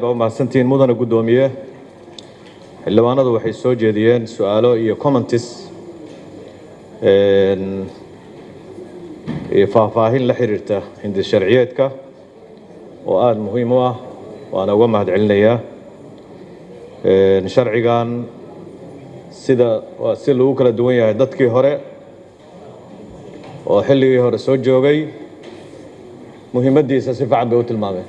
baa mahadsantihiin mudana guddoomiye xildhibaanadu waxay soo jeediyeen su-aalo iyo commentis iyo faahfaahin la xiriirta hindi sharciyeedka oo aada muhiim u ah waana uga mahad celinayaa sharcigan sida waa si lagu kala duwan yahay dadkii hore oo xilligii hore soo joogay muhiimaddiisa si fiican bay u tilmaameen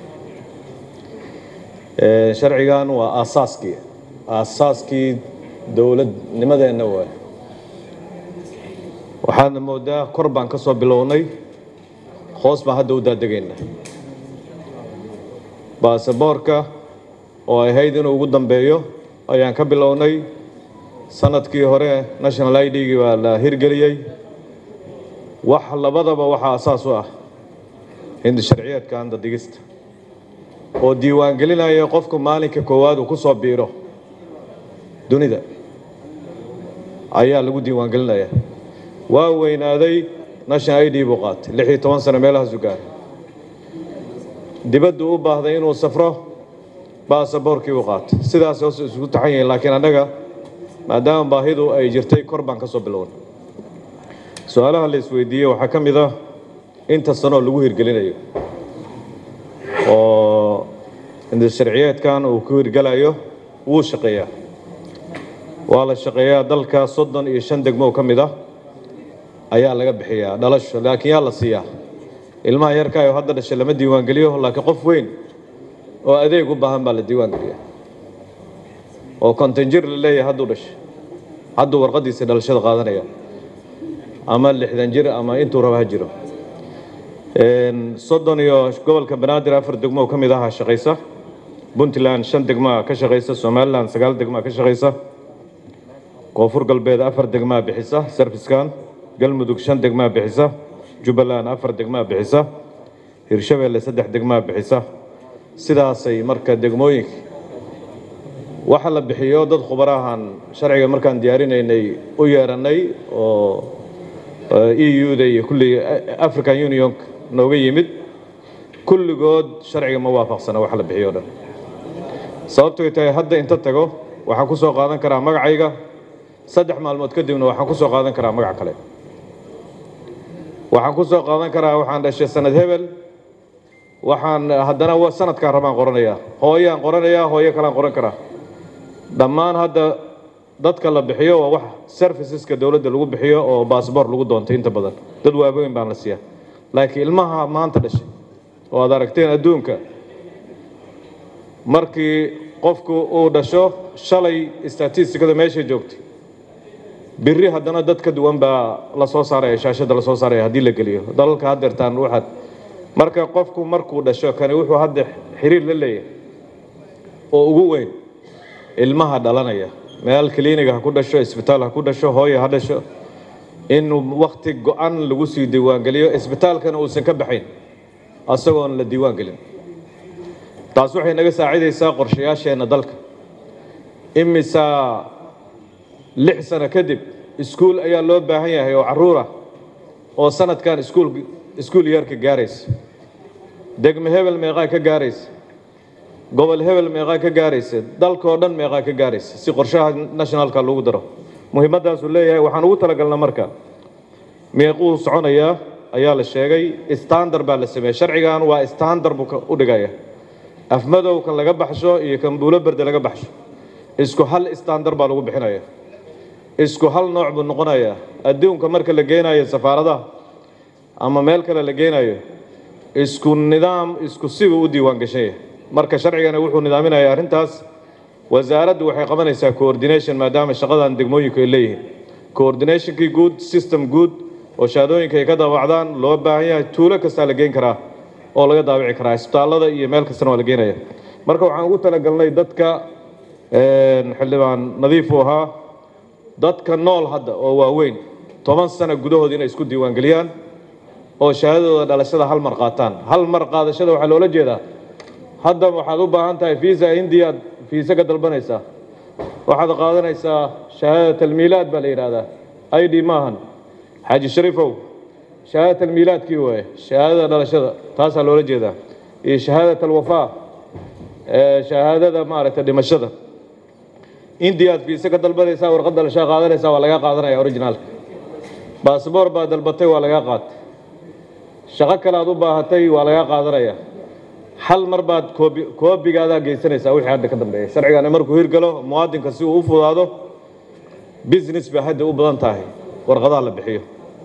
sharcigan waa aasaaskii aasaaskii dowladnimadeenna waay waxaadna moodaa kor baan ka soo bilownay hoos baan hadda u daadegayna baasaboorka oo ay ahayd inuu ugu dambeeyo ayaan ka bilownay sanadkii hore national i d-gii baa la hirgeliyey wax labadaba waxaa asaas u ah hindi sharciyeedka anda digista oo diiwaangelinaya qofku maalinka koowaad uu ku soo biiro dunida ayaa lagu diiwaangelinaya waa weynaaday national i d buu qaatay lix iyo toban sano meelahaasu gaaray dibaddu u baahday inuu safro baasaboorkii uu qaatay sidaas hoos isugu taxan yihiin laakiin annaga maadaama baahidu ay jirtay kor baan ka soo bilownay su-aalaha la isweydiiyey waxaa ka mid ah inta sanoo lagu hirgelinayo oo sharciyeedkan uu ku hirgelayo wuu shaqeeyaa waa la shaqeeyaa dalka soddon iyo shan degmo ka mid ah ayaa laga bixiyaa dhalasho laakiin yaa la siiyaa ilmaha yarkaayo hadda dhashay lama diiwaangeliyo laakiin qof weyn oo adeeg u baahan baa la diiwaangeliyaa oo konton jir la leeyahay hadduu dhashay hadduu warqaddiisa dhalashada qaadanaya ama lixdan jir ama intuu raba ha jiro soddon iyo gobolka banaadir afar degmo ka mid aha shaqaysa puntland shan degmaa ka shaqaysa somalilan sagaal degmaa ka shaqaysa koonfur galbeed afar degmaa bixisa sarfiskan galmudug shan degmaa bixisa jubbaland afar degmaa bixisa hirshabeelle saddex degmaa bixisa sidaasay marka degmooyinka waxa la bixiyo dad khubarahan sharciga markaan diyaarinaynay u yeeranay oo e u-da iyo kulli african union nooga yimid kulligood sharciga ma waafaqsana wax la bixiyo o dhan sababtoy tahay hadda inta tago waxaan ku soo qaadan karaa magacayga saddex maalmood kadibna waxaan ku soo qaadan karaa magac kale waxaan ku soo qaadan karaa waxaan dhashay sanad hebel waxaan haddana sanadkaan rabaan qoranayaa hooyaan qoranayaa hooyo kalaan qoran karaa dhammaan hadda dadka la bixiyo waa wax serviceska dowladda lagu bixiyo oo baasboor lagu doontay inta badan dad waaweyn baan la siiyaa laakiin ilmaha maanta dhashay oo aad aragteen adduunka markii qofku uu dhasho shalay statistikada meeshay joogtay biri haddana dad ka duwan baa la soo saaraya shaashadda la soo saaraya haddii la geliyo dalalka haddeertaan waxaad marka qofku markuu dhasho kani wuxuu hadda xiriir la leeyahay oo ugu weyn ilmaha dhalanaya meel kiliiniga ha ku dhasho isbitaal ha ku dhasho hooya ha dhasho in wakti go-an lagu sii diiwaangeliyo isbitaalkana uusan ka baxayn asagoon la diiwaan gelin taas waxay naga saacidaysaa qorshayaasheenna dalka imisaa lix sano kadib iskuul ayaa loo baahan yahay oo carruurah oo sanadkan iskuul iskuul yeerka gaaraysa degme hebel meeqaa ka gaaraysa gobol hebel meeqaa ka gaaraysa dalkoo dhan meeqaa ka gaaraysa si qorshaha nationalka lagu daro muhiimadaasuu leeyahay waxaan ugu talagalna marka meequu soconayaa ayaa la sheegay standard baa la sameeyey sharcigan waa standard buu u dhigaya afmadow kan laga baxsho iyo kan buulo berde laga baxsho isku hal standard baa lagu bixinaya isku hal nooc buu noqonayaa adduunka marka la geenayo safaaradaha ama meel kale la geenayo isku nidaam isku sibuu u diiwaan gashan yahay marka sharcigana wuxuu nidaaminayaa arrintaas wasaaraddu waxay qabanaysaa coordination maadaama shaqadan degmooyinku ay leeyihiin coordinationkii guud system guud oo shahaadooyinka ay ka daawacdaan loo baahan yahay tuulo kastaa la geyn karaa oo laga daawici karaa isbitaallada iyo meel kastana waa la geenaya marka waxaan ugu talagalnay dadka xildhibaan nadiifu ahaa dadka nool hadda oo waaweyn toban sano gudahood inay isku diiwaangeliyaan oo shahaadadooda dhalashada hal mar qaataan hal mar qaadashada waxaa loola jeedaa hadda waxaad u baahan tahay fiisa hindiya aad fiise ka dalbanaysaa waxaad qaadanaysaa shahaada talmiilaad baa la yidhaahdaa i d maahan xaaji shariifow shahaada talmiilaadkii waaye shahaadada dhalashada taasaa loola jeedaa iyo shahaadat alwafaa shahaadada maaragtay dhimashada indii aad fiise ka dalbanaysaa warqadda lashaa qaadanaysaa waa lagaa qaadanaya originaalka baasboor baad dalbatay waa lagaa qaatay shaqo kale aad u baahatay waa lagaa qaadanaya hal mar baad koobi koobigaadaa geysanaysaa wixii hadda ka dambeeya sharcigani markuu hirgalo muwaadinka si uu u fudaado business bay hadda u badan tahay warqadaha la bixiyo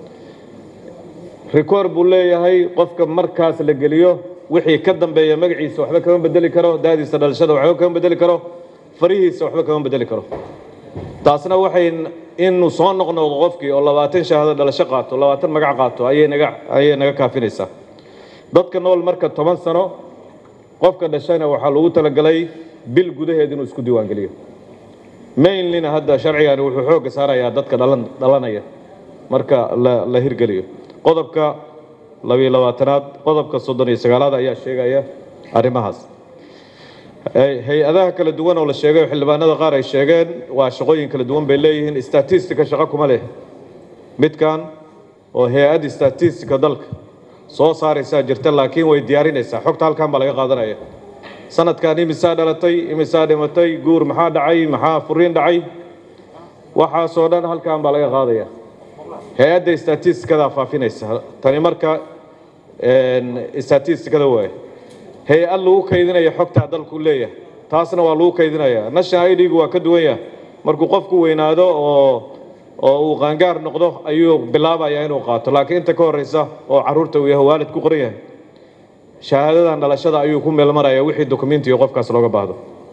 record buu leeyahay qofka markaas la geliyo wixii ka dambeeya magaciisa waxba kama bedeli karo daadiisa dhalashada waxba kama bedeli karo farihiisa waxba kama bedeli karo taasna waxay inuu soo noqnoqdo qofkii oo labaatan shahaado dhalasho qaato labaatan magac qaato ayay naga ayay naga kaafinaysaa dadka nool marka toban sano qofka dhashana waxaa lagu talagalay bil gudaheed inuu isku diiwaangeliyo mainlina hadda sharcigani wuxuu xoogga saarayaa dadka dhalan dhalanaya marka la la hirgeliyo qodobka labiyo labaatanaad qodobka soddon iyo sagaalaad ayaa sheegaya arrimahaas hay-adaha kala duwan oo la sheegay oo xildhibaanada qaar ay sheegeen waa shaqooyin kala duwan bay leeyihiin statistica shaqo kuma leh midkan oo hay-adda statistica dalka soo saaraysaa jirta laakiin way diyaarinaysaa xogta halkan baa laga qaadanaya sanadkan imisaa dhalatay imisaa dhimatay guur maxaa dhacay maxaa furiin dhacay waxaasoo dhan halkan baa laga qaadaya hay-adda statisticada faafinaysa tani marka statisticada waaye hay-ad lagu kaydinaya xogtaa dalku leeyahay taasna waa lagu kaydinaya national idgu waa ka duwan yahay markuu qofku weynaado oo oo uu qaangaar noqdo ayuu bilaabayaa inuu qaato laakiin inta ka horeysa oo caruurta uu yahay waalid ku qoran yahay shahaadadan dhalashada ayuu ku meelmaraya wixii dokumentiga qofkaas looga baahdo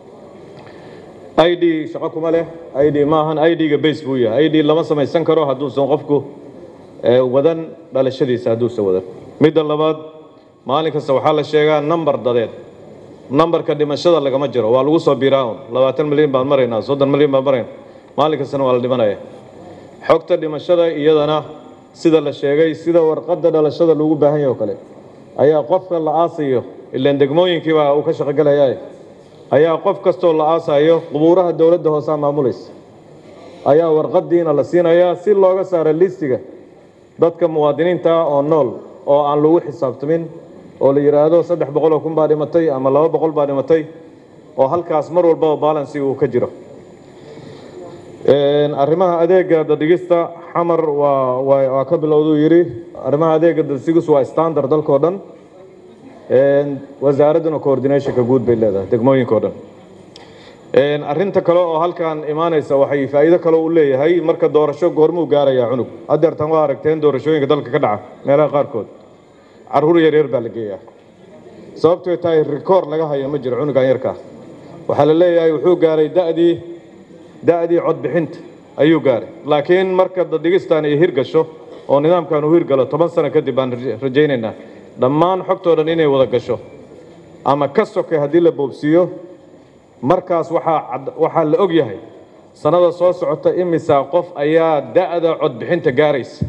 i d shaqo kuma leh i d maahan i d-ga base buu yahay i d lama samaysan karo hadduusan qofku wadan dhalashadiisa hadduusan wadan midda labaad maalin kasta waxaa la sheegaa number dadeed numberka dhimashada lagama jiro waa lagu soo biiraa un labaatan milyan baan maraynaa soddon milyan baan maraynaa maalin kastana waa la dhimanaya xogta dhimashada iyadana sida la sheegay sida warqadda dhalashada loogu baahan yahay oo kale ayaa qofka la aasayo ilaan degmooyinkiiba uu ka shaqogelaya ayaa qof kastoo la aasayo qubuuraha dowladda hoosaa maamulaysa ayaa warqadiina la siinayaa si looga saaro listiga dadka muwaadiniinta oo nool oo aan lagu xisaabtamin oo la yidhaahdo saddex boqoloo kun baa dhimatay ama laba boqol baa dhimatay oo halkaas mar walbaba balansi uu ka jiro arrimaha adeega dadhigista xamar waa waa waa ka bilowduu yidhi arrimaha adeega dadsigis waa standard dalkao dhan wasaaradduna coordinationka guud bay leedahay degmooyinka o dhan arrinta kale oo halkan imaanaysa waxay faa'iido kale u leeyahay marka doorasho goormuu gaarayaa cunug haddeertan waa aragteen doorashooyinka dalka ka dhaca meelaha qaarkood carruur yaryar baa la geeyaa sababtooy tahay rikoor laga hayo ma jiro cunugan yarkaa waxaa la leeyahay wuxuu gaaray da'dii da'dii codbixinta ayuu gaaray laakiin marka dadhigistan ay hirgasho oo nidaamkan uu hirgalo toban sano kadib baan rajaynaynaa dhammaan xogtoo dhan inay wada gasho ama ka sokay haddii la boobsiiyo markaas waxaa waxaa la og yahay sannada soo socota imisaa qof ayaa da'da codbixinta gaaraysa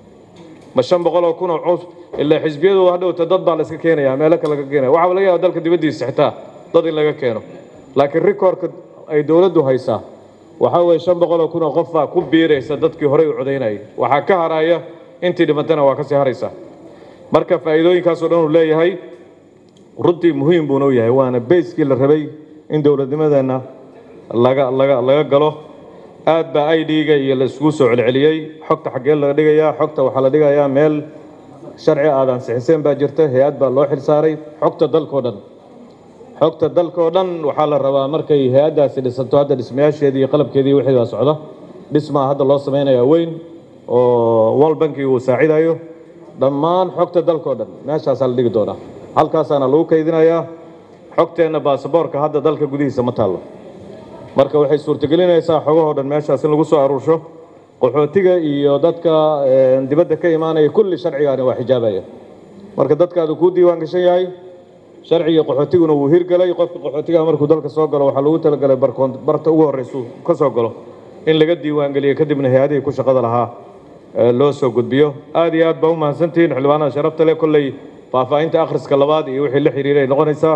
ma shan boqoloo kun oo cus ilaa xisbiyadu hadhowta dad baa la iska keenaya meelo kale laga keenaya waxaa laga yaaba dalka dibaddiisa xitaa dad in laga keeno laakiin rikoorka ay dowladdu haysaa waxaa weeye shan boqoloo kun oo qof baa ku biiraysa dadkii horey u codaynayay waxaa ka haraya intii dhimatana waa kasii haraysaa marka faa'iidooyinkaasoo dhan uu leeyahay runtii muhiim buuna u yahay waana bayskii la rabay in dowladnimadeenna laga laga laga galo aad baa i d-ga iyo la isugu soo celceliyey xogta xaggee laga dhigayaa xogta waxaa la dhigayaa meel sharci aad ansixiseen baa jirta hay-ad baa loo xil saaray xogta dalkao dhan xogta dalkao dhan waxaa la rabaa markay hay-addaasi dhisanto hadda dhismayaasheedii iyo qalabkeedii wixii baa socda dhismaa hadda loo samaynayaa weyn oo world banki uu saacidayo dhammaan xogta dalkao dhan meeshaasaa la dhigi doonaa halkaasaana lagu kaydinayaa xogteenna baasaboorka hadda dalka gudihiisa ma taallo marka waxay suurtagelinaysaa xogahoo dhan meeshaas in lagu soo aruursho qaxootiga iyo dadka dibadda ka imaanaya kulli sharcigaani waa xijaabaya marka dadkaadu kuu diiwaan gashan yahay sharciga qaxootiguna wuu hirgalay qofka qaxootigaha markuu dalka soo galo waxaa lagu talagalay barkoon barta ugu horreysu ka soo galo in laga diiwaangeliyo kadibna hay-adihii ku shaqada lahaa loo soo gudbiyo aad iyo aad baa u mahadsantihiin xildhibaanada sharafta leh kolley faahfaahinta akhriska labaad iyo wixii la xiriiray noqonaysaa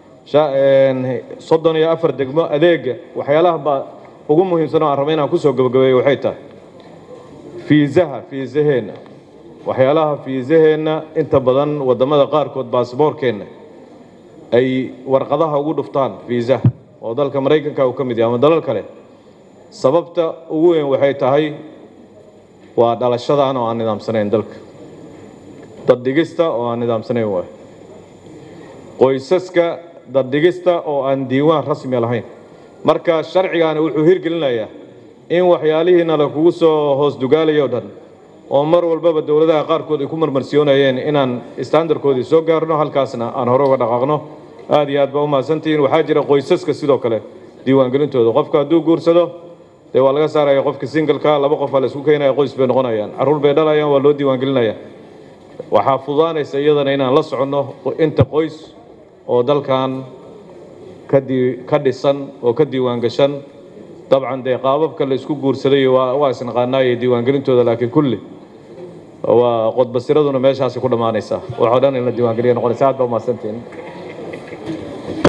soddon iyo afar degmo adeega waxyaalaha baa ugu muhiimsan oo aan raba inaan kusoo gabagabeeyo waxay tahay fiisaha fiisaheenna waxyaalaha fiisaheenna inta badan waddamada qaarkood baasboorkeenna ay warqadaha ugu dhuftaan fiisa oo dalka maraykanka uu ka mid yahay ama dalal kale sababta ugu weyn waxay tahay waa dhalashadan oo aan nidaamsanayn dalka daddhigista oo aan nidaamsanayn waay qoysaska daddhigista oo aan diiwaan rasmi lahayn marka sharcigaani wuxuu hirgelinayaa in waxyaalihiina lakugu soo hoos dugaalayo o dhan oo mar walbaba dowladaha qaarkood ay ku marmarsiyoonayeen inaan standarkoodii soo gaarno halkaasna aan hore uga dhaqaaqno aad iyo aad baa u mahadsantihiin waxaa jira qoysaska sidoo kale diiwaangelintooda qofka hadduu guursado dee waa laga saaraya qofka singalka laba qof aa la isku keenaya qoys bay noqonayaan carruur bay dhalayaan waa loo diiwaangelinaya waxaa fududaanaysa iyadana inaan la soconno inta qoys oo dalkan ka dhisan oo ka diiwaan gashan dabcan dee qaababka la isku guursaday waa isnaqaanaaye diiwaangelintooda laakiin kulli waa qodbasiraduna meeshaasi ku dhammaanaysaa waxoo dhan in la diiwaangeliya noqonaysa aad baa umahadsantihiin